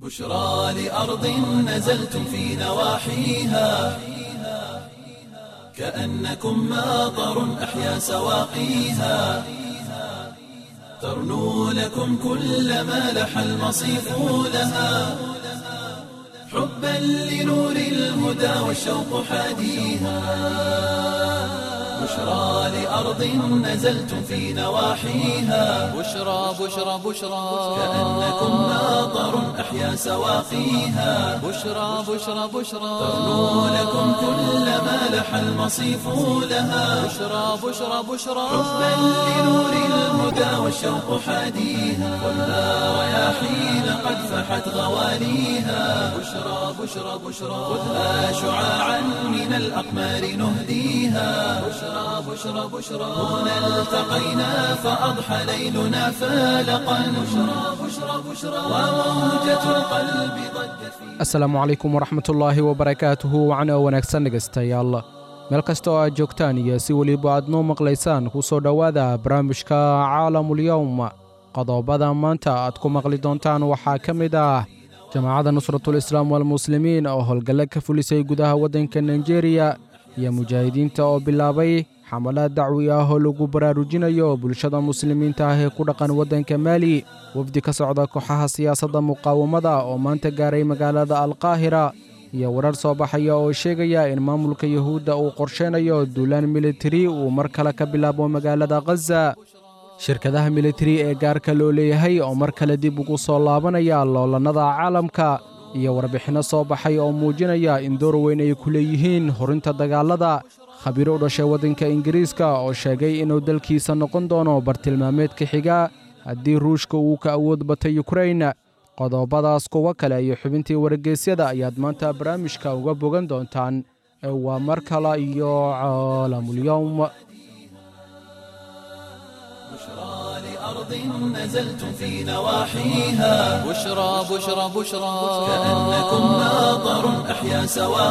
بشرى لأرض نزلتم في نواحيها كأنكم ماطر أحيا سواقيها ترنو لكم كل ما لح المصيف لها حبا لنور الهدى والشوق حاديها بشرى لأرض نزلتم في نواحيها بشرى بشرى بشرى كأنكم ماطر أحيا سواقيها بشرى بشرى بشرى ترنو لكم كل ما لح المصيف لها بشرى بشرى بشرى حبا لنور الهدى والشوق حاديها والنار رياحين قد فحت غواليها بشرى بشرى بشرى خذها شعاعا من الأقمار نهديها بشرى بشرى بشرى هنا التقينا فأضحى ليلنا فالقا بشرى بشرى بشرى وموجة القلب ضجت في asalaamu calaykum waraxmatullaahi wabarakaatuhu wacna wanaagsan dhegaystayaal meel kasta oo aad joogtaan iyo si weliba aad noo maqlaysaan ku soo dhowaada barnaamijka caalamulyowm qodobada maanta aad ku maqli doontaan waxaa ka mid ah jamaacadda nusratul islaam walmuslimiin oo howlgalle ka fulisay gudaha waddanka naijeeriya iyo mujaahidiinta oo bilaabay xamalaad dacwi ah oo lagu baraarujinayo bulshada muslimiinta ah ee ku dhaqan waddanka maali wafdi ka socda kooxaha siyaasadda muqaawamada oo maanta gaaray magaalada alqaahira iyo warar soo baxaya oo sheegaya in maamulka yuhuudda uu qorsheynayo duulaan militari uu mar kale ka bilaabo magaalada khaza shirkadaha militari ee gaarka loo leeyahay oo mar kale dib ugu soo laabanaya loolannada caalamka iyo warbixinno soo baxay oo muujinaya in door weyn ay ku leeyihiin horinta dagaallada khabiiro u dhashay waddanka ingiriiska oo sheegay inuu dalkiisa noqon doono bartilmaameedka xiga haddii ruushka uu ka awood batay yukrain qodobadaas kuwo kale iyo xubintii wargeysyada ayaad maanta barnaamijka uga bogan doontaan ee waa mar kale iyo caalamulyowm بشرى لأرض نزلتم في نواحيها بشرى بشرى بشرى كأنكم ماطر أحيا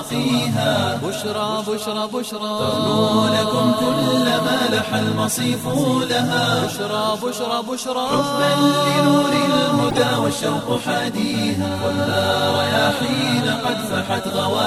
سواقيها بشرى بشرى بشرى ترنو لكم كل ما لح المصيف لها بشرى بشرى بشرى حبا لنور الهدى والشوق حاديها والنار رياحين قد فحت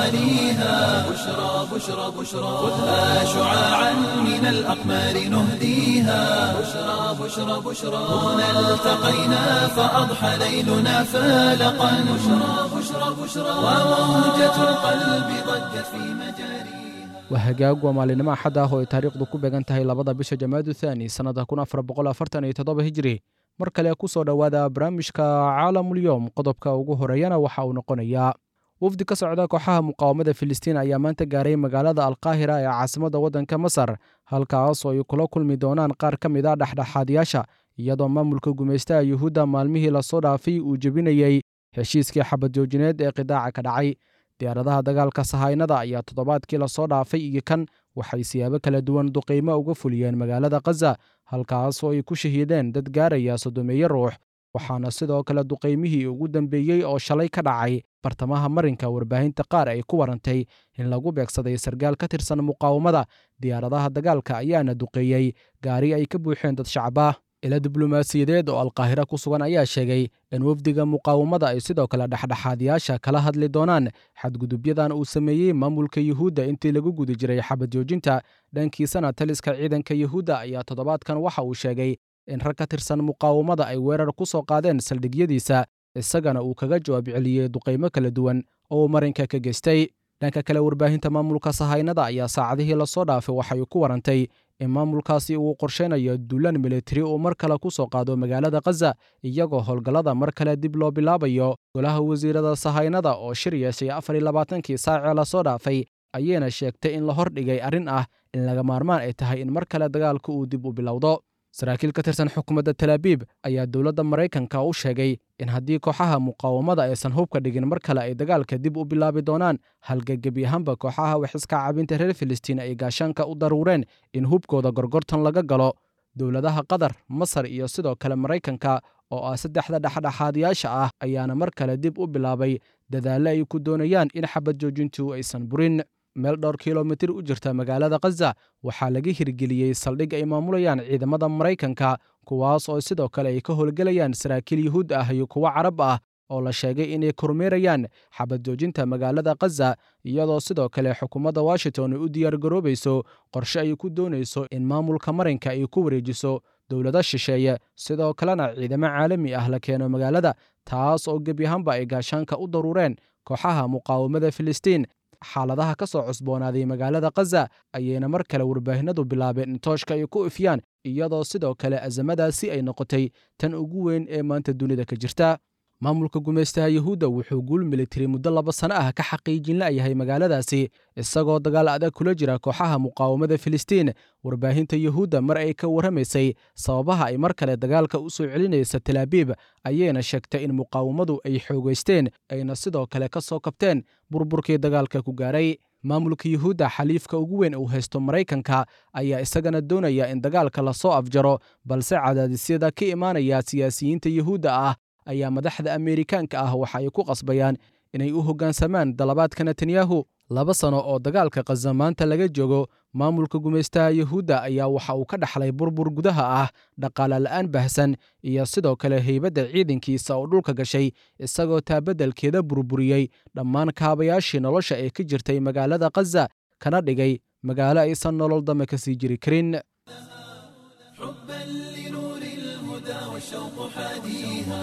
غواليها بشرى بشرى بشرى خذها شعاعا من الأقمار نهديها بشرى بشرى بشرى هنا التقينا فأضحى ليلنا فالقا بشرى بشرى بشرى وموجة القلب ضجت في مجاريها waa hagaag waa maalinimo axad ah oo ay taariikhdu ku beegan tahay labada bisha jamaadu thaani sannada kun afar boqol afartan iyo toddoba hijri mar kale ku soo dhowaada barnaamijka caalamulyoom qodobka ugu horeeyana waxa uu noqonayaa wafdi ka socda kooxaha muqaawamada filistiin ayaa maanta gaaray magaalada alqaahira ee caasimadda waddanka masar halkaas oo ay kula kulmi doonaan qaar ka mid a dhexdhexaadiyaasha iyadoo maamulka gumaystaha yuhuudda maalmihii lasoo dhaafay uu jebinayey heshiiskii xabad joojineed ee qidaaca ka dhacay diyaaradaha dagaalka sahaynada ayaa toddobaadkii lasoo dhaafay iyo kan waxay siyaabo kala duwan duqaymo uga fuliyeen magaalada khaza halkaas oo ay ku shahiideen dad gaaraya soddomeeyo ruux waxaana sidoo kale duqaymihii ugu dambeeyey oo shalay ka dhacay bartamaha marinka warbaahinta qaar ay ku warantay in lagu beegsaday sargaal ka tirsan muqaawamada diyaaradaha dagaalka ayaana duqeeyey gaari ay ka buuxeen dad shacaba ila diblomaasiyadeed oo alqaahira ku sugan ayaa sheegay in wafdiga muqaawamada ay sidoo kale dhexdhexaadiyaasha kala hadli doonaan xadgudubyadan uu sameeyey maamulka yuhuudda intii lagu guda jiray xabad joojinta dhankiisana taliska ciidanka yuhuudda ayaa toddobaadkan waxa uu sheegay in rag ka tirsan muqaawamada ay weerar ku soo qaadeen saldhigyadiisa isagana uu kaga jawaab celiyey duqaymo kala duwan oo uu marinka ka geystay dhanka kale warbaahinta maamulka sahaynada ayaa saacadihii lasoo dhaafay waxay ku warantay in maamulkaasi uu qorsheynayo duulaan militari uu mar kale ku soo qaado magaalada khaza iyagoo howlgallada mar kale dib loo bilaabayo golaha wasiirada sahaynada oo shir yeeshay afar iyo labaatankii saacee lasoo dhaafay ayayna sheegtay in la hordhigay arrin ah in laga maarmaan ay tahay in mar kale dagaalka uu dib u bilowdo saraakiil ka tirsan xukuumadda talaabiib ayaa dowladda maraykanka u sheegay in haddii kooxaha muqaawamada aysan hubka dhigin mar kale ay dagaalka dib u bilaabi doonaan halgagebi ahaanba kooxaha wax iska caabinta reer filistiin ay gaashaanka u daruureen in hubkooda gorgortan laga galo dowladaha qatar masar iyo sidoo kale maraykanka oo ah saddexda dhexdhexaadiyaasha ah ayaana mar kale dib u bilaabay dadaalle ay ku doonayaan in xabad joojintu aysan burin meel dhowr kilomitir u jirta magaalada khaza waxaa laga hirgeliyey saldhig ay maamulayaan ciidamada maraykanka kuwaas oo sidoo kale ay ka howlgelayaan saraakiil yuhuud ah iyo kuwo carab ah oo la sheegay inay kormeerayaan xabad joojinta magaalada khaza iyadoo sidoo kale xukuumadda washington ay u diyaargaroobayso qorshe ay ku doonayso in maamulka marinka ay ku wareejiso dowlado shisheeye sidoo kalena ciidamo caalami ah la keeno magaalada taas oo gebi ahaanba ay gaashaanka u daruureen kooxaha muqaawamada filistiin xaaladaha ka soo cusboonaaday magaalada khaza ayayna mar kale warbaahinadu bilaabeen in tooshka ay ku ifyaan iyadoo sidoo kale azamadaasi ay noqotay tan ugu weyn ee maanta dunida ka jirta maamulka gumaystaha yuhuudda wuxuu guul militari muddo laba sano ah ka xaqiijin la'yahay magaaladaasi isagoo dagaal adag kula jira kooxaha muqaawamada filistiin warbaahinta yuhuudda mar ay ka warramaysay sababaha ay mar kale dagaalka u soo celinaysa talaabiib ayayna sheegtay in muqaawamadu ay xoogaysteen ayna sidoo kale ka soo kabteen burburkii dagaalka ku gaaray maamulka yuhuudda xaliifka ugu weyn uu haysto maraykanka ayaa isagana doonaya in dagaalka lasoo afjaro balse cadaadisyada ka imaanaya siyaasiyiinta yuhuudda ah ayaa madaxda ameerikaanka ah waxa ay ku qasbayaan inay u hoggaansamaan dalabaadka netanyahu laba sano oo dagaalka khaza maanta laga joogo maamulka gumaystaha yuhuudda ayaa waxa uu ka dhaxlay burbur gudaha ah dhaqaale la'aan bahsan iyo sidoo kale heybadda ciidankiisa oo dhulka gashay isagoo taabeddelkeeda burburiyey dhammaan kaabayaashii nolosha ee ka jirtay magaalada khaza kana dhigay magaalo aysan nolol dame ka sii jiri karin حبا لنور الهدى والشوق حاديها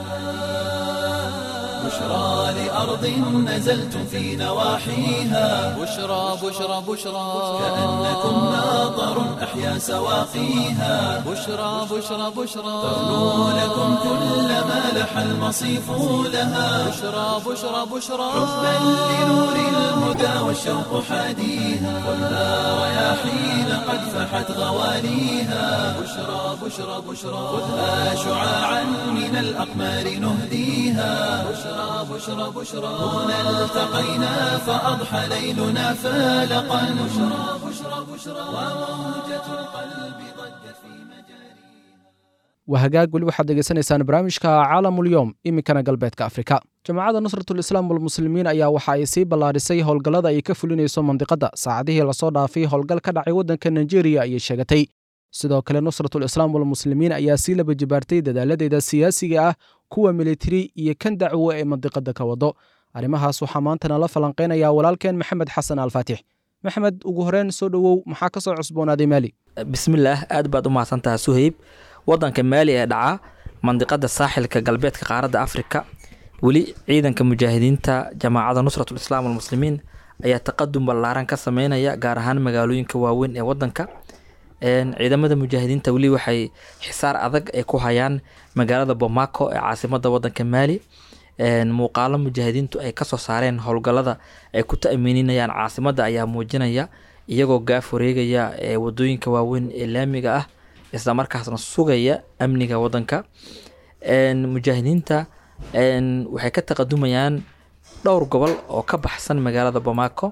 بشرى لأرض نزلت في نواحيها بشرى بشرى بشرى كأنكم ناظر أحيا سواقيها بشرى بشرى بشرى تغنو لكم كل ما لح المصيف لها بشرى بشرى بشرى حبا لنور الهدى والشوق حاديها خذها رياحين قد فحت غواليها بشرى بشرى بشرى خذها شعاعا من الأقمار نهديها بشرى بشرى بشرى هنا التقينا فأضحى ليلنا فالقا بشرى بشرى بشرى وموجة القلب ضجت في مجاريها wahagaag weli waxaad degeysanaysaan barnaamijka caalamulyoom iminkana galbeedka afrika jamaacadda nusratulislaam walmuslimiin ayaa waxa ay sii ballaadhisay howlgallada ay ka fulinayso mandiqadda saacadihii lasoo dhaafay howlgal ka dhacay waddanka nigeria ayay sheegatay sidoo kale nusratulislaam walmuslimiin ayaa sii laba jibaartay dadaaladeeda siyaasiga ah kuwa militari iyo kan dacwo ee mandiqadda ka wado arrimahaas waxaa maantana la falanqaynaya walaalkeen maxamed xasan alfaatix maxamed ugu horeen soo dhowow maxaa ka soo cusboonaaday maali bismillaah aad baad u mahadsantaha suhayb wadanka maali ee dhaca mandiqada saaxilka galbeedka qaaradda afrika weli ciidanka mujaahidiinta jamaacada nusratul islaam walmuslimiin ayaa taqadum ballaaran ka sameynaya gaar ahaan magaalooyinka waaweyn ee wadanka ciidamada mujaahidiinta weli waxay xisaar adag ay ku hayaan magaalada bomaco ee caasimada wadanka maali muuqaalo mujaahidiintu ay kasoo saareen howlgalada ay ku ta'miininayaan caasimada ayaa muujinaya iyagoo gaaf wareegaya ee wadooyinka waaweyn ee laamiga ah isla markaasna sugaya amniga wadanka mujaahidiinta waxay ka taqadumayaan dhowr gobol oo ka baxsan magaalada bomaco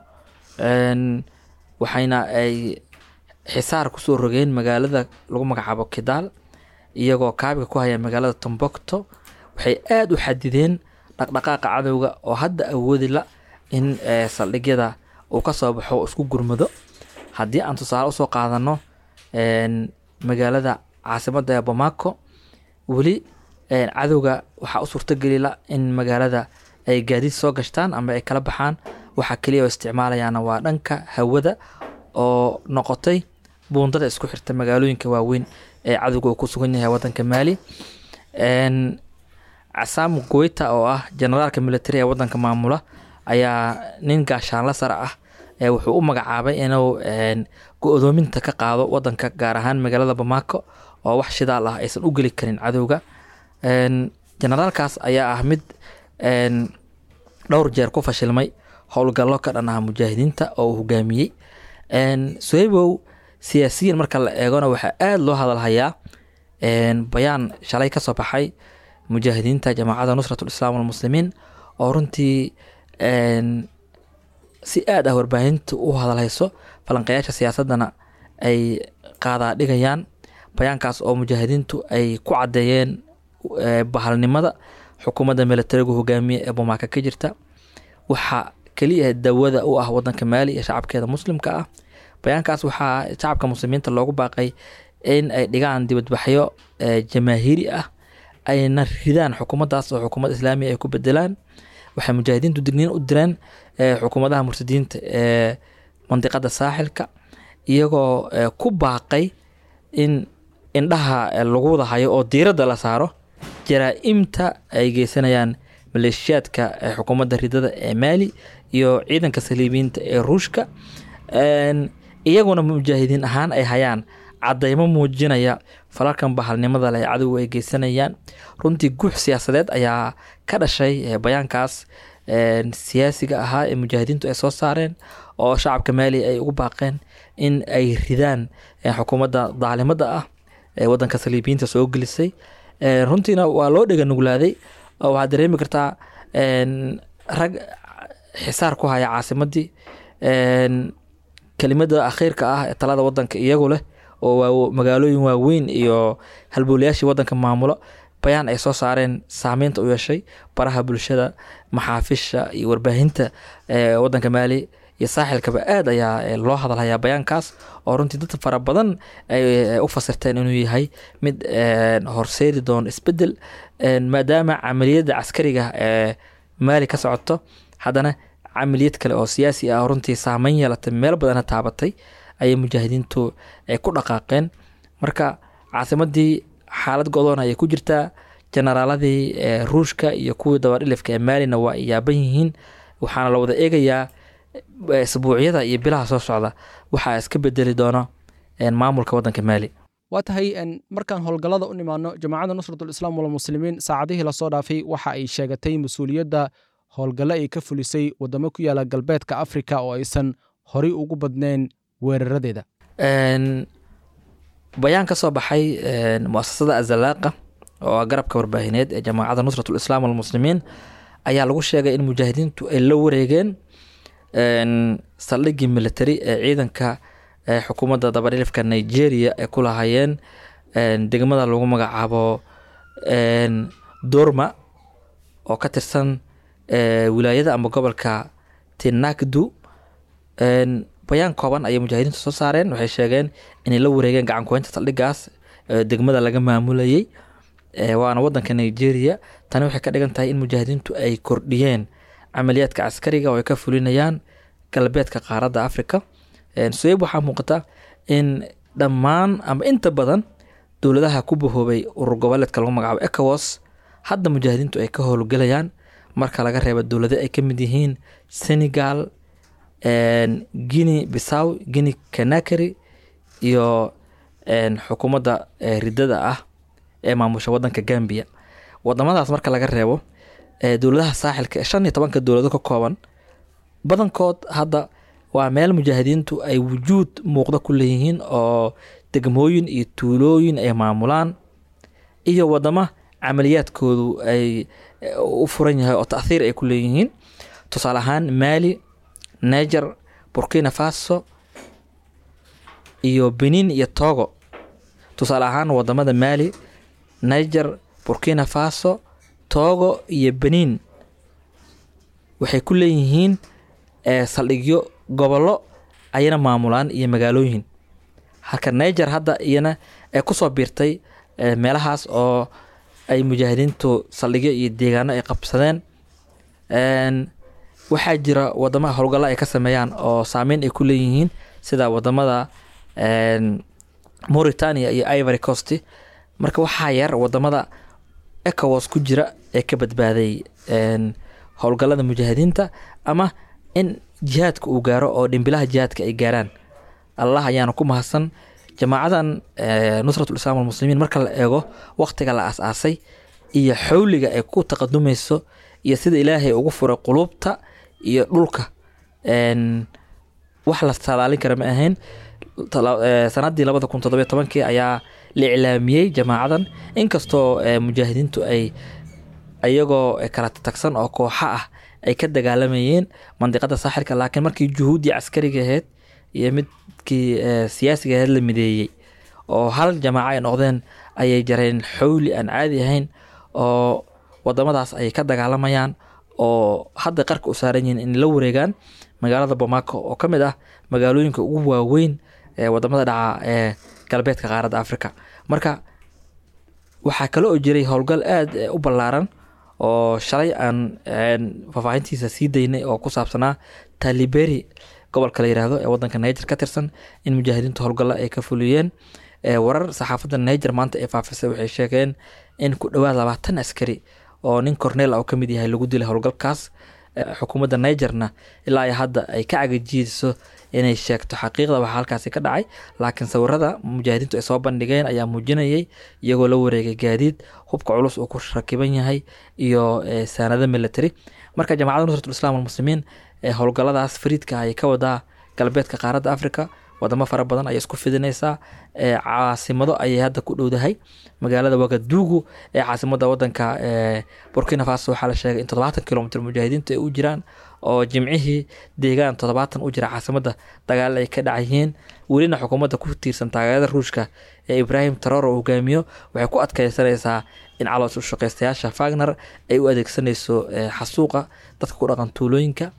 waxayna ay xisaar kusoo rogeen magaalada lagu magacaabo kidaal iyagoo kaabiga ku haya magaalada tombocto waxay aada u xadideen dhaqdhaqaaqa cadowga oo hadda awoodi la in saldhigyada uu ka soo baxo isku gurmado haddii aan tusaale usoo qaadano magaalada caasimada ee bomaco weli cadowga waxaa u suurtagelila in magaalada ay gaadiid soo gashtaan ama ay kala baxaan waxaa keliya oo isticmaalayaana waa dhanka hawada oo noqotay buundada isku xirta magaalooyinka waaweyn ee cadowga uu ku sugan yahay wadanka maali casaamu goyta oo ah generaalka militari ee wadanka maamula ayaa nin gaashaanla sare ah wuxuu u magacaabay inuu go-doominta ka qaado wadanka gaar ahaan magaalada bamaco oo wax shidaal ah aysan u geli karin cadowga generaalkaas ayaa ah mid dhowr jeer ku fashilmay howlgallo ka dhan ah mujaahidiinta oo uu hogaamiyey soebow siyaasiyiin marka la eegona waxaa aada loo hadalhayaa bayaan shalay kasoo baxay mujaahidiinta jamaacada nusrat lislaam walmuslimiin oo runtii si aad ah warbaahinta u hadalhayso falanqayaasha siyaasadana ay qaadaa dhigayaan bayaankaas oo mujaahidiintu ay ku caddeeyeen bahalnimada xukuumadda militarigu hogaamiye ee bomaaka ka jirta waxaa keliya dawada u ah wadanka maali iyo shacabkeeda muslimka ah bayaankaas waxaa shacabka muslimiinta loogu baaqay in ay dhigaan dibadbaxyo jamaahiiri ah ayna ridaan xukuumaddaas oo xukuumad islaamiya ay ku bedelaan waxay mujaahidiintu digniin u direen eh, xukuumadaha murtadiinta ee mandiqada saaxilka iyagoo eh, ku baaqay in indhaha eh, lagu wada hayo oo diiradda la saaro jaraa-imta ay geysanayaan maleeshiyaadka eh, xukuumadda ridada ee maali iyo ciidanka saliibiyiinta ee ruushka Een, iyaguna mujaahidiin ahaan ay hayaan cadeymo muujinaya falalkan bahalnimada leh ee cadowga ay geysanayaan runtii guux siyaasadeed ayaa ka dhashay eh, bayaankaas een, siyaasiga ahaa ee mujaahidiintu ay soo saareen oo shacabka maali ay ugu baaqeen in ay ridaan eh, xukuumadda daalimada ah ee wadanka saliibiyiinta soo gelisay Een, runtiina waa loo dhega nuglaaday oo waxaad dareemi kartaa een, rag xisaar ku haya caasimadii Een, kelimada akhiirka ah ee talada wadanka iyagu leh oo waa magaalooyin waaweyn iyo halbowlayaashii wadanka maamulo bayaan ay soo saareen saameynta u yeeshay baraha bulshada maxaafisha iyo warbaahinta ee wadanka maali iyo saaxilkaba aad ayaa eh, loo hadalhayaa bayaankaas oo runtii dad fara badan ay eh, u fasirteen inuu yahay mid een, horseedi doono isbedel een, maadaama camaliyadda caskariga ee maali ka socoto haddana camaliyad kale oo siyaasi ah oo runtii saameyn yeelatay meel badana taabatay ayay mujaahidiintu ay ku dhaqaaqeen marka caasimadii xaalad godoon ayay ku jirtaa generaaladii eh, ruushka iyo kuwii dabadhilifka ee maalina waa ay yaaban yihiin waxaana la wada eegayaa eh, isbuucyada iyo bilaha soo socda waxaa iska bedeli doona eh, maamulka wadanka maali waa tahay en, markaan howlgallada u nimaano jamaacadda nusratulislaam walmuslimiin saacadihii lasoo dhaafay waxa ay sheegatay mas-uuliyadda howlgalle ay ka fulisay waddamo ku yaala galbeedka afrika oo aysan horay ugu badnayn weeraradeeda Een, bayaan ka soo baxay een, muasasada azalaaqa oo ah garabka warbaahineed ee jamaacadda nusratul islaam walmuslimiin ayaa lagu sheegay in mujaahidiintu ay la wareegeen een, saldhiggii military ee ciidanka ee xukuumadda dabadhilifka nigeria ay ku lahaayeen een, degmada lagu magacaabo een, dorma oo ka tirsan ee, wilaayada ama gobolka tinakdu Een, bayaan kooban ayay mujaahidiintu soo saareen waxay sheegeen inay la wareegeen gacan kuhaynta saldhigaas ee degmada laga maamulayay ee waana wadanka nigeria tani waxay ka dhigan tahay in mujaahidiintu ay kordhiyeen camaliyaadka caskariga oo ay ka fulinayaan galbeedka qaaradda africa Een, sueyb waxaa muuqata in dhammaan ama inta badan dowladaha ku bahoobay urur goboleedka lagu magacaabo ecowas hadda mujaahidiintu ay ka howlgelayaan marka laga reebo dowlado ay ka mid yihiin senegal een, guinea bissaw guinea canakary iyo een, xukuumadda ee ridada ah ee maamusha wadanka gambia wadamadaas marka laga reebo ee dowladaha saaxilka ee shan iyo tobanka dowlado ka kooban badankood hadda waa meel mujaahidiintu ay wujuud muuqda ku leeyihiin oo degmooyin iyo tuulooyin ay maamulaan iyo wadamo camaliyaadkoodu ay eh, u furan yahay oo taahiir ay ku leeyihiin tusaale ahaan mali niger burkina faso iyo benin iyo togo tusaale ahaan wadamada mali niger burkina faso togo iyo benin waxay ku leeyihiin eh, saldhigyo gobollo ayana maamulaan iyo magaalooyin halka niger hadda iyana ay kusoo biirtay eh, meelahaas oo ay mujaahidiintu saldhigyo iyo deegaano ay qabsadeen Een, waxaa jira wadamada howlgalla ay ka sameeyaan oo saameyn ay ku leeyihiin sida wadamada een, mauritania iyo ivory coast marka waxaa yar wadamada ecowas ku jira ee ka badbaaday een, howlgallada mujaahidiinta ama in jihaadka uu gaaro oo dhimbilaha jihaadka ay gaaraan allah ayaana ku mahadsan jamaacadan eh, nusratul islaam walmuslimiin marka la eego waqtiga la aas-aasay iyo xawliga ay ku taqadumayso iyo sida ilaahay ugu furay quluubta iyo dhulka Een, wax la saadaalin kara ma ahayn Tala- eh, sanadii labada kun toddobiyo tobankii ayaa la iclaamiyey jamaacadan inkastoo eh, mujaahidiintu ay ayagoo eh, kala tagsan oo kooxa ah ay ka dagaalamayeen mandiqada saaxilka laakiin markii juhuuddii caskariga ahayd iyo midkii eh, siyaasiga ahayd la mideeyey oo hal jamaaco ay noqdeen ayay jareen xawli aan caadi ahayn oo wadamadaas ay ka dagaalamayaan oo hadda qarka u saaran yihiin in la wareegaan magaalada bamako oo ka mid ah magaalooyinka ugu waaweyn ee wadamada dhaca ee galbeedka qaaradda africa marka waxaa kale oo jiray howlgal aada u ballaaran oo shalay aan faahfaahintiisa sii daynay oo ku saabsanaa taliberi gobolka la yiraahdo ee wadanka niger ka tirsan in mujaahidiinta howlgalla ay ka fuliyeen warar saxaafadda niger maanta ee faafisay waxay sheegeen in ku dhowaad labaatan askari oo nin cornel oo kamid yahay lagu dilay howlgalkaas xukuumadda nigerna ilaa iyo hadda ay ka cagajiidiso inay sheegto xaqiiqda waxaa halkaasi ka dhacay laakiin sawirada mujaahidiintu ay soo bandhigeen ayaa muujinayay iyagoo la wareegay gaadiid hubka culus uu ku rakiban yahay iyo saanado military marka jamacadda nusratul islam almuslimiin howlgaladaas fariidka ayay ka wadaa galbeedka qaaradda africa wadamo fara badan ayay isku fidinaysaa caasimado ayay hadda ku dhowdahay magaalada wagadugu ee caasimada wadanka burkina faso waxaa la sheegay in toddobaatan kilomitr mujaahidiintu ay u jiraan oo jimcihii deegaan toddobaatan u jira caasimada dagaal ay ka dhacyihiin welina xukuumadda ku tiirsan taageerada ruushka ee ibraahim taror oo hogaamiyo waxay ku adkeysanaysaa in caloos u shaqeystayaasha fagner ay u adeegsanayso xasuuqa dadka ku dhaqan tuulooyinka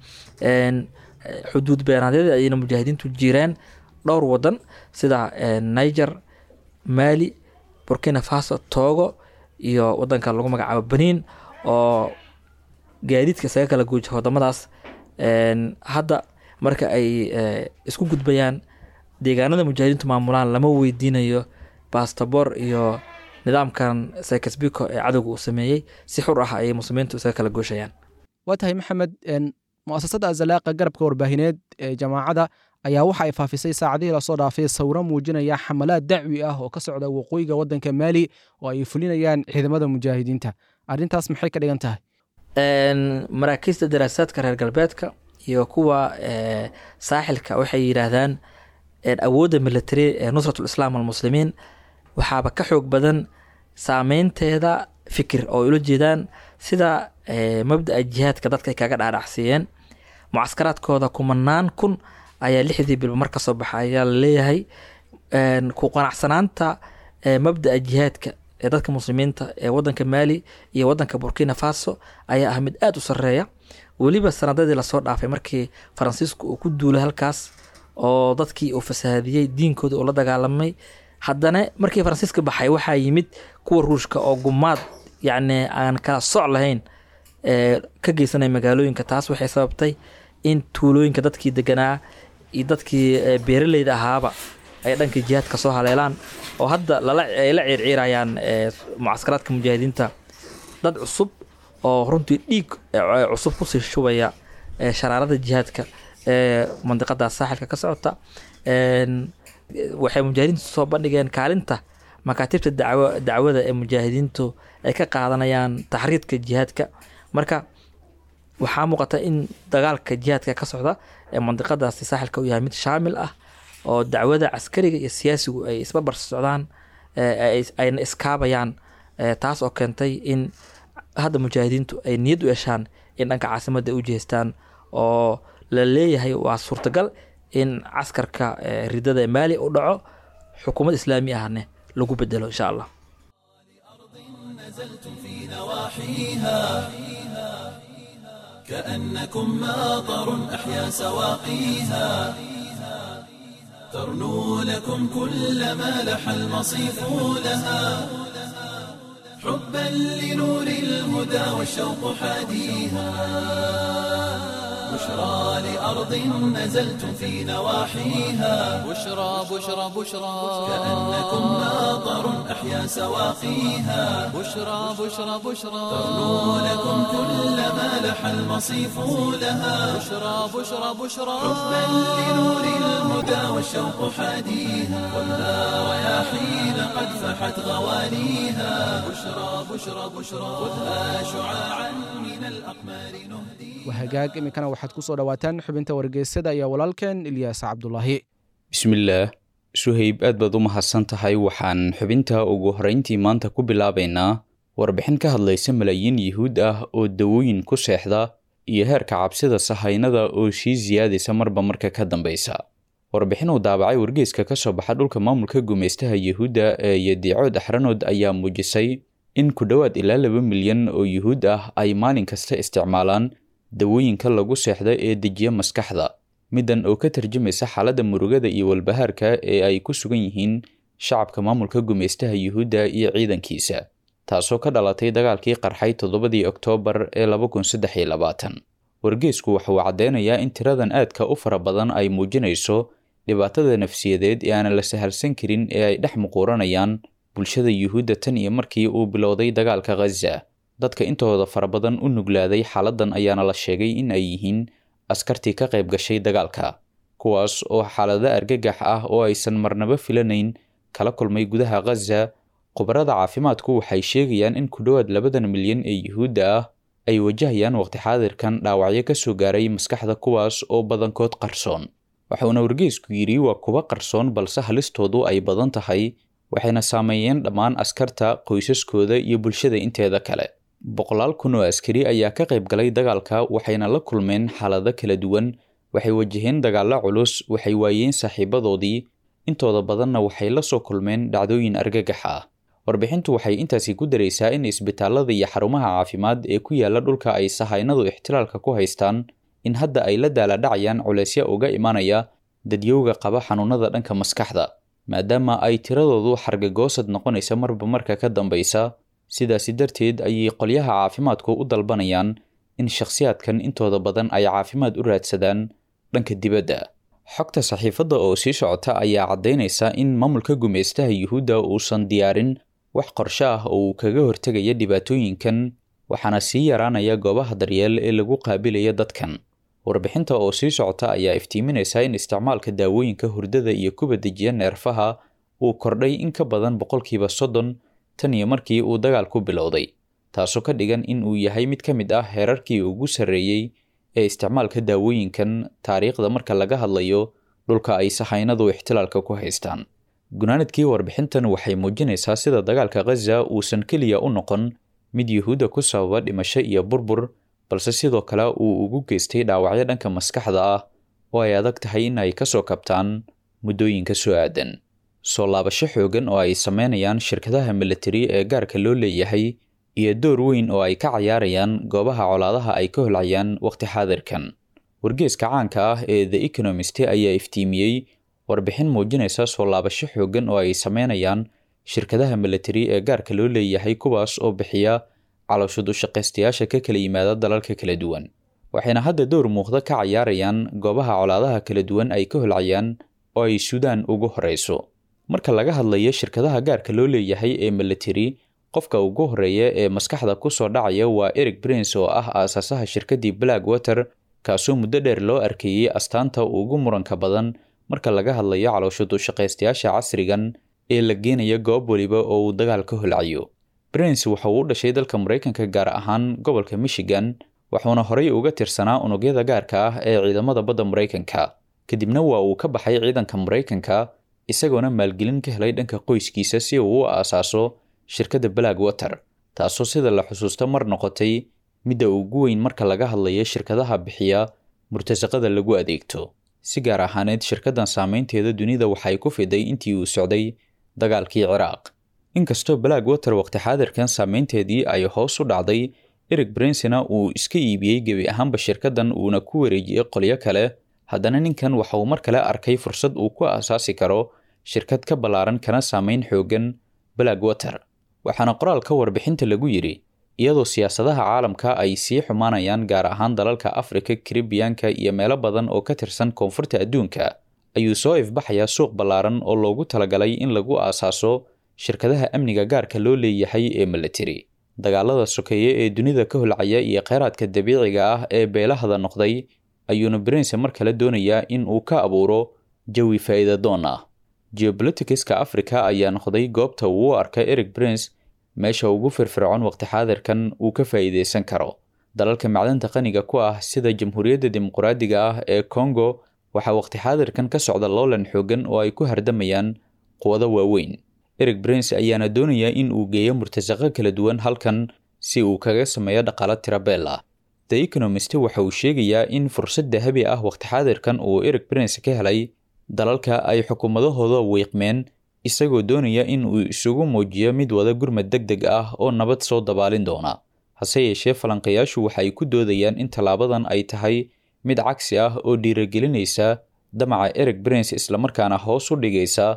xuduud beenaadyada ayayna mujaahidiintu jireen dhowr wadan sida niger mali burkina faso togo iyo wadanka lagu magacaabo benin oo gaadiidka isaga kala guuja wadamadaas hadda marka ay isku gudbayaan deegaanada mujaahidiintu maamulaan lama weydiinayo bastabor iyo nidaamkan sakasbiko ee cadowga uu sameeyey si xur ah ayay muslimiintu isaga kala gooshayaan waa tahay maxamed mu'asasada azalaaqa garabka warbaahineed ee jamaacada ayaa waxa ay faafisay saacadihii lasoo dhaafay sawiro muujinaya xamalaad dacwi ah oo ka socda waqooyiga wadanka maali oo ay fulinayaan ciidamada mujaahidiinta arrintaas maxay ka dhigan tahay maraakiista daraasaadka reer galbeedka iyo kuwa saaxilka waxay yidhaahdaan awoodda military ee nusratul islaam almuslimiin waxaaba ka xoog badan saameynteeda fikir oo ula jeedaan sida mabda'a jihaadka dadka ay kaga dhaadhacsiiyeen mucaskaraadkooda kumanaan kun ayaa lixdii bilba mar ka soo baxa ayaa la leeyahay ku qanacsanaanta mabda'a jihaadka ee dadka muslimiinta ee wadanka maali iyo wadanka burkina faso ayaa ah mid aada u sareeya weliba sanadadii lasoo dhaafay markii faransiisku uu ku duulay halkaas oo dadkii uu fasahaadiyey diinkooda uu la dagaalamay haddana markii faransiiska baxay waxaa yimid kuwa ruushka oo gumaad yacni aan kala soc lahayn ka geysanaya magaalooyinka taas waxay sababtay in tuulooyinka dadkii deganaa iyo dadkii beeraleyda ahaaba ay dhankii jihaadka soo haleelaan oo hadda ay la ciirciirayaan mucaskaraadka mujaahidiinta dad cusub oo runtii dhiig cusub kusii shubaya sharaarada jihaadka ee mandiqada saaxilka ka socota waxay mujaahidiintu soo bandhigeen kaalinta makaatibta dacwada ee mujaahidiintu ay ka qaadanayaan taxriidka jihaadka marka waxaa muuqata in dagaalka jihaadka ka socda ee mandiqadaasi saaxilka u yahay mid shaamil ah oo dacwada caskariga iyo siyaasigu ay isbarbar socdaan ayna iskaabayaan taas oo keentay in hadda mujaahidiintu ay niyad u yeeshaan in dhanka caasimadda ay u jihaystaan oo la leeyahay waa suurtagal in caskarka ridada ee maali u dhaco xukuumad islaami ahne lagu bedelo insha allah كأنكم ماطر أحيا سواقيها ترنو لكم كل ما لح المصيف لها حبا لنور الهدى والشوق حاديها بشرى لأرض نزلتم في نواحيها بشرى بشرى بشرى كأنكم ماطر أحيا سواقيها بشرى بشرى بشرى ترنو لكم كل ما لح المصيف لها بشرى بشرى بشرى حبا لنور الهدى والشوق حاديها والنار رياحين قد فحت غوانيها بشرى بشرى بشرى خذها شعاعا من الأقمار نهديها wahagaag iminkana waxaad ku soo dhowaataan xubinta wargeysada iyo walaalkeen ilyaas cabdulaahi bismillaah suhayb aad baad u mahadsan tahay waxaan xubinta ugu horrayntii maanta ku bilaabaynaa warbixin ka hadlaysa malaayiin yuhuud ah oo dawooyin ku seexda iyo heerka cabsida sahaynada oo sii siyaadaysa marba marka ka dambaysa warbixin uu daabacay wargeyska ka soo baxa dhulka maamulka gumaystaha yuhuudda ee yadiicood axranood ayaa muujisay in ku dhowaad ilaa laba milyan oo yuhuud ah ay maalin kasta isticmaalaan dawooyinka lagu seexda ee dejiya maskaxda middan oo ka tarjumaysa xaaladda murugada iyo walbahaarka ee ay ku sugan yihiin shacabka maamulka gumaystaha yuhuudda iyo ciidankiisa taasoo ka dhalatay dagaalkii qarxay toddobadii oktoobar ee laba kun saddex iyo labaatan wargeysku waxa uu caddeynayaa in tiradan aadka u fara badan ay muujinayso dhibaatada nafsiyadeed ee aanan la sahalsan karin ee ay dhex muquuranayaan bulshada yuhuudda tan iyo markii uu bilowday dagaalka khaza dadka intooda fara badan u nuglaaday xaaladdan ayaana la sheegay in ay yihiin askartii ka qayb gashay dagaalka kuwaas oo xaalado argagax ah oo aysan marnaba filanayn kala kulmay gudaha khaza khubarada caafimaadku waxay sheegayaan in ku dhowaad labadan milyan ee yuhuudda ah ay wajahayaan waqti xaadirkan dhaawacyo ka soo gaaray maskaxda kuwaas oo badankood qarsoon waxauna wargeysku yidhi waa kuwa qarsoon balse halistoodu ay badan tahay waxayna saameeyeen dhammaan askarta qoysaskooda iyo bulshada inteeda kale boqolaal kun oo askari ayaa ka qayb galay dagaalka waxayna la kulmeen xaalado kala duwan waxay wajaheen dagaallo culus waxay waayeen saaxiibadoodii intooda badanna waxay la soo kulmeen dhacdooyin argagax ah warbixintu waxay intaasi ku daraysaa in isbitaalada iyo xarumaha caafimaad ee ku yaala dhulka ay sahaynadu ixtilaalka ku haystaan in hadda ay la daaladhacayaan culeysya uga imanaya dadyowga qaba xanuunada dhanka maskaxda maadaama ay tiradoodu xargagoosad noqonaysa marba marka ka dambaysa sidaasi darteed ayay qolyaha caafimaadku u dalbanayaan in shakhsiyaadkan intooda badan ay caafimaad u raadsadaan dhanka dibadda xogta saxiifadda oo sii socota ayaa caddaynaysa in maamulka gumaystaha yuhuudda uusan diyaarin wax qorshe ah oo uu kaga hortegaya dhibaatooyinkan waxaana sii yaraanaya goobaha daryeel ee lagu qaabilaya dadkan warbixinta oo sii socota ayaa iftiiminaysa in isticmaalka daawooyinka hurdada iyo kuba dejiya neerfaha uu kordhay in ka badan boqolkiiba soddon tan iyo markii uu dagaalku bilowday taasoo ka dhigan in uu yahay mid ka mid ah heerarkii ugu sarreeyey ee isticmaalka daawooyinkan taariikhda marka laga hadlayo dhulka ay sahaynadu ixtilaalka ku haystaan gunaanadkii warbixintan waxay muujinaysaa sida dagaalka khaza uusan keliya u noqon mid yuhuudda ku sababa dhimasho iyo burbur balse sidoo kale uu ugu geystay dhaawacyo dhanka maskaxda ah oo ay adag tahay in ay ka soo kabtaan muddooyinka soo aadan soo laabasho xoogan oo ay sameynayaan shirkadaha militari ee gaarka loo leeyahay iyo door weyn oo ay ka cayaarayaan goobaha colaadaha ay ka holcayaan waqti xaadirkan wargeeska caanka ah ee the economist ayaa iftiimiyey warbixin muujinaysa soo laabasho xoogan oo ay sameynayaan shirkadaha militari ee gaarka loo leeyahay kuwaas oo bixiya calooshud u shaqaystayaasha ka kala yimaada dalalka kala duwan waxayna hadda dowr muuqda ka cayaarayaan goobaha colaadaha kala duwan ay ka holcayaan oo ay suudaan ugu horeyso marka laga hadlayo shirkadaha gaarka loo leeyahay ee militari qofka ugu horeeya ee maskaxda ku soo dhacaya waa eric prince oo ah aasaasaha shirkaddii black water kaasoo muddo dheer loo arkeeyey astaanta ugu muranka badan marka laga hadlayo calooshud u shaqaystayaasha casrigan ee la geenaya goob weliba oo uu dagaal ka holcayo prince waxa uu u dhashay dalka maraykanka gaar ahaan gobolka michigan wuxuuna horey uga tirsanaa unugyada gaarka ah ee ciidamada badda maraykanka kadibna waa uu ka baxay ciidanka maraykanka isagoona maalgelin ka helay dhanka qoyskiisa si uu u aasaaso shirkadda black water taasoo sida la xusuusto mar noqotay midda ugu weyn marka laga hadlayo shirkadaha bixiya murtasaqada lagu adeegto si gaar ahaaneed shirkaddan saameynteeda dunida waxay ku fiday intii uu socday dagaalkii ciraaq inkastoo black water waqti xaadirkan saameynteedii ay hoos u dhacday eric brincena uu iska iibiyey gebi ahaanba shirkaddan uuna ku wareejiyey qolyo kale haddana ninkan waxa uu mar kale arkay fursad uu ku aasaasi karo shirkad ka ballaaran kana saameyn xoogan black water waxaana qoraalka warbixinta lagu yidhi iyadoo siyaasadaha caalamka ay sii xumaanayaan gaar ahaan dalalka afrika karibiyanka iyo meelo badan oo ka tirsan koonfurta adduunka ayuu soo ifbaxayaa suuq ballaaran oo loogu talagalay in lagu aasaaso shirkadaha amniga gaarka loo leeyahay ee militari dagaalada sokeeye ee dunida ka holcaya iyo kheyraadka dabiiciga ah ee beelahada noqday ayuuna brince mar kale doonayaa in uu ka abuuro jawi faa'iidadoon ah geopoliticska africa ayaa noqday goobta uu u arka eric prince meesha ugu firfircoon waqti xaadirkan uu ka faa'iidaysan karo dalalka macdanta qaniga ku ah sida jamhuuriyadda dimuqraadiga ah ee congo waxaa waqti xaadirkan ka socda loolan xoogan oo ay ku hardamayaan quwado waaweyn eric prince ayaana doonaya in uu geeyo murtasaqo kala duwan halkan si uu kaga sameeyo dhaqaalo tirabeel ah the economist waxa uu sheegayaa in fursad dahabi ah waqti xaadirkan uu eric prince ka helay dalalka ay xukuumadahooda wiiqmeen isagoo doonaya in uu isugu muujiyo mid wada gurmad deg deg ah oo nabad soo dabaalin doona hase yeeshee falanqayaashu waxay ku doodayaan in tallaabadan ay tahay mid cagsi ah oo dhiiragelinaysa damaca eric prince islamarkaana hoos u dhigaysa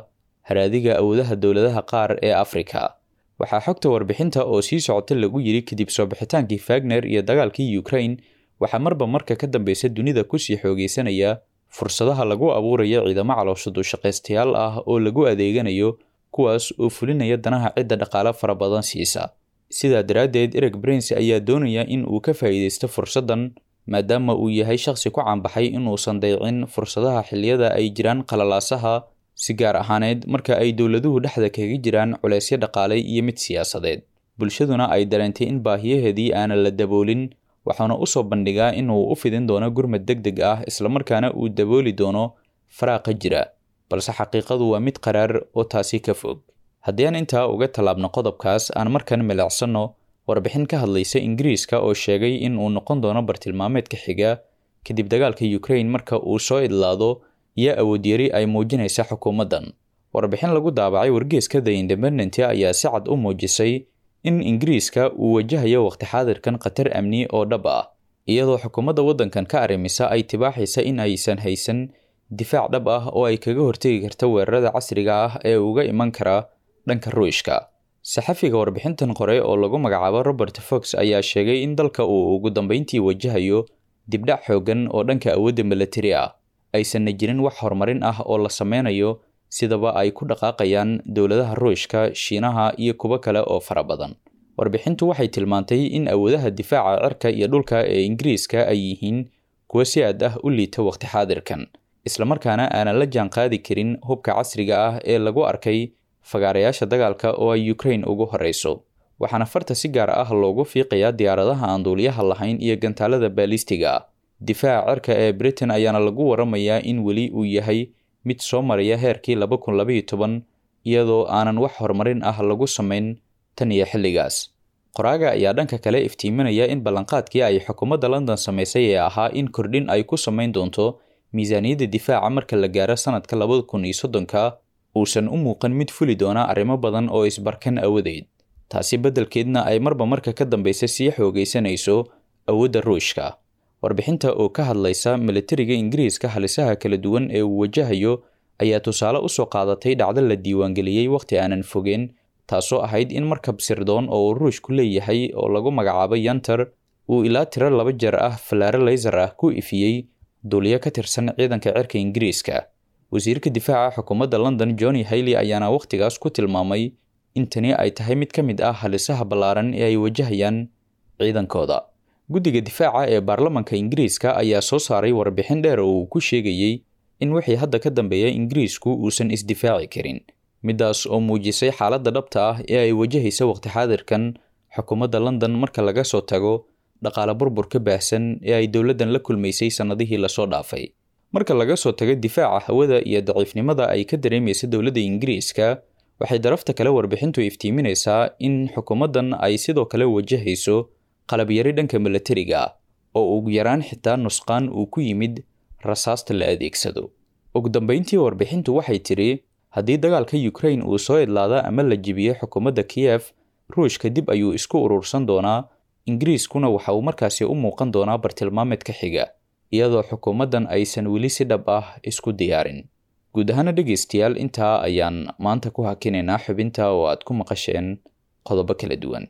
haraadiga awoodaha dowladaha qaar ee afrika waxaa xogta warbixinta oo sii socota lagu yiri kadib soo bixitaankii fagner iyo dagaalkii ukraine waxaa marba marka ka dambeysa dunida kusii xoogeysanaya fursadaha lagu abuurayo ciidamo calooshadu shaqaystayaal ah oo lagu adeeganayo kuwaas oo fulinaya danaha cidda dhaqaale fara badan siisa sidaa daraaddeed ereg prince ayaa doonaya in uu ka faa'iidaysto fursaddan maadaama uu yahay shakhsi ku caanbaxay inuusan daycin fursadaha xilliyada ay jiraan qalalaasaha si gaar ahaaneed marka ay dowladuhu dhexda kaga jiraan culeysyo dhaqaale iyo mid siyaasadeed bulshaduna ay dareentay in baahiyaheedii aanan la daboolin waxaana u soo bandhigaa inuu u fidin doono gurmad deg deg ah islamarkaana uu dabooli doono faraaqa jira balse xaqiiqadu waa mid qaraar oo taasi ka fog haddii aan intaa uga tallaabno qodobkaas aan markan milicsanno warbixin ka hadlaysa ingiriiska oo sheegay in uu noqon doono bartilmaameedka xiga kadib dagaalka ukraine marka uu soo idlaado iyo awoodyari ay muujinaysa xukuumaddan warbixin lagu daabacay wargeeska the independent ayaa si cad u muujisay in ingiriiska uu wajahayo waqti xaadirkan khatar amni oo dhab ah iyadoo xukuumadda waddankan ka arrimisa ay tibaaxaysa in aysan haysan difaac dhab ah oo ay kaga hortegi karta weerarada casriga ah ee uga iman kara dhanka ruushka saxafiga warbixintan qore oo lagu magacaabo robert fox ayaa sheegay in dalka uu ugu dambeyntii wajahayo dibdhac xooggan oo dhanka awoodda milatari ah aysanna jirin wax horumarin ah oo la sameynayo sidaba ay ku dhaqaaqayaan dowladaha ruushka shiinaha iyo kuwo kale oo fara badan warbixintu waxay tilmaantay in awoodaha difaaca cirka iyo dhulka ee ingiriiska ay yihiin kuwo si aad ah u liita waqti xaadirkan islamarkaana aanan la jaanqaadi karin hubka casriga ah ee lagu arkay fagaarayaasha dagaalka oo ay ukraine ugu horeyso waxaana farta si gaar ah loogu fiiqayaa diyaaradaha aan duuliyaha lahayn iyo gantaalada baalistiga ah difaaca cirka ee britain ayaana lagu waramayaa in weli uu yahay mid soo maraya heerkii laba kun labaiyo toban iyadoo aanan wax horumarin ah lagu samayn tan iyo xilligaas qoraaga ayaa dhanka kale iftiiminaya in ballanqaadkii ay xukuumadda london samaysay ee ahaa in kordhin ay ku samayn doonto miisaaniyadda difaaca marka la gaaro sanadka labada kun iyo soddonka uusan u muuqan mid fuli doona arrimo badan oo isbarkan awadeed taasi beddelkeedna ay marba marka ka dambeysa sii xoogaysanayso awoodda ruushka warbixinta oo ka hadlaysa milatariga ingiriiska halisaha kala duwan ee uu wajahayo ayaa tusaale usoo qaadatay dhacdo la diiwaangeliyey wakhti aanan fogeen taasoo ahayd in markab sirdoon oo uu ruushku leeyahay oo lagu magacaabo yantar uu ilaa tiro laba jeer ah falaare laysar ah ku ifiyey duuliyo ka tirsan ciidanka cirka ingiriiska wasiirka difaaca xukuumadda london johnny hayley ayaana wakhtigaas ku tilmaamay in tani ay tahay mid ka mid ah halisaha ballaaran ee ay wajahayaan ciidankooda guddiga difaaca ee baarlamanka ingiriiska ayaa soo saaray warbixin dheer oo uu ku sheegayey in wixii hadda ka dambeeya ingiriisku uusan isdifaaci karin middaas oo muujisay xaaladda dhabta ah ee ay wajahaysa waqti xaadirkan xukuumadda london marka laga soo tago dhaqaale burburka baahsan ee ay dowladdan la kulmaysay sannadihii lasoo dhaafay marka laga soo tago difaaca hawada iyo daciifnimada ay ka dareemaysa dowladda ingiriiska waxay darafta kale warbixintu iftiiminaysaa in xukuumaddan ay sidoo kale wajahayso qalabyari dhanka milatariga ah oo ugu yaraan xitaa nusqaan uu ku yimid rasaasta la adeegsado ugu dambeyntii warbixintu waxay tidhi haddii dagaalka ukraine uu soo idlaada ama la jibiyo xukuumadda kiyef ruushka dib ayuu isku urursan doonaa ingiriiskuna waxa uu markaasi u muuqan doonaa bartilmaameedka xiga iyadoo xukuumaddan aysan weli si dhab ah isku diyaarin guud ahaana dhegaystayaal intaa ayaan maanta ku hakinaynaa xubinta oo aad ku maqasheen qodobo kala duwan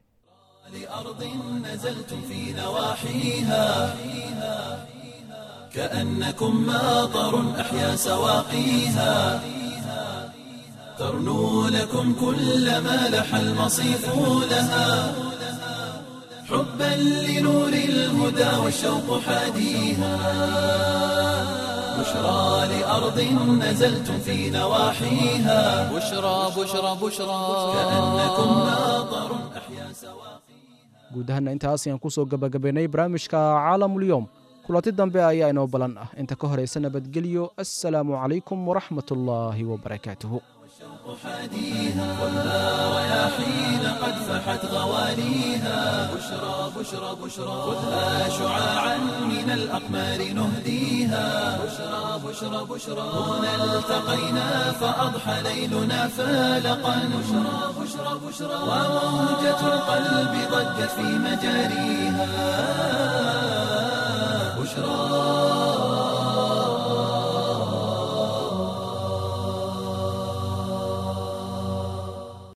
لأرض نزلتم في نواحيها كأنكم ماطر أحيا سواقيها ترنو لكم كل ما لح المصيف لها حبا لنور الهدى والشوق حاديها بشرى لأرض نزلتم في نواحيها بشرى بشرى بشرى كأنكم ماطر أحيا سواقيها guud ahaana intaas ayaan kusoo gabagabaynay barnaamijka caalamulyoom kulanti dambe ayaa inoo balan ah inta ka horaysa nabadgelyo assalaamu calaykum waraxmat ullaahi wabarakaatuhu حاديها خذها رياحين قد فحت غوانيها بشرى بشرى بشرى خذها شعاعا من الأقمار نهديها بشرى بشرى بشرى هنا التقينا فأضحى ليلنا فالقا بشرى بشرى بشرى وموجة القلب ضجت في مجاريها بشرى